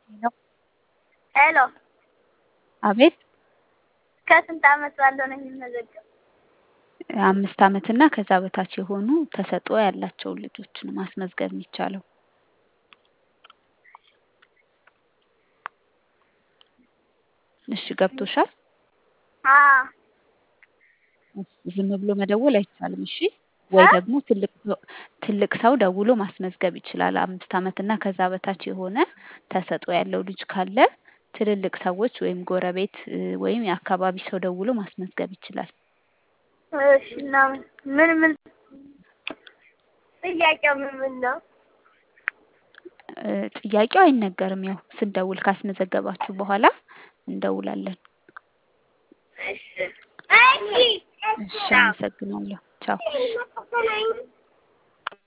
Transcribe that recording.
ሄሎ ሄሎ አቤት ከስንት ዓመት ባለው ነው የሚመዘገብ? አምስት ዓመት እና ከዛ በታች የሆኑ ተሰጥኦ ያላቸውን ልጆች ነው ማስመዝገብ የሚቻለው። እሺ ገብቶሻል? አዎ እሺ ዝም ብሎ መደወል አይቻልም። እሺ ወይ እ? ደግሞ ትልቅ ሰው ትልቅ ሰው ደውሎ ማስመዝገብ ይችላል። አምስት ዓመት እና ከዛ በታች የሆነ ተሰጥኦ ያለው ልጅ ካለ ትልልቅ ሰዎች ወይም ጎረቤት እ ወይም የአካባቢ ሰው ደውሎ ማስመዝገብ ይችላል። እሺ እና ምን ምን ጥያቄው ምን ምን ነው? እ ጥያቄው አይነገርም። ያው ስንደውል ካስመዘገባችሁ በኋላ እንደውላለን። እሺ እሺ እሺ አመሰግናለሁ። ቻው።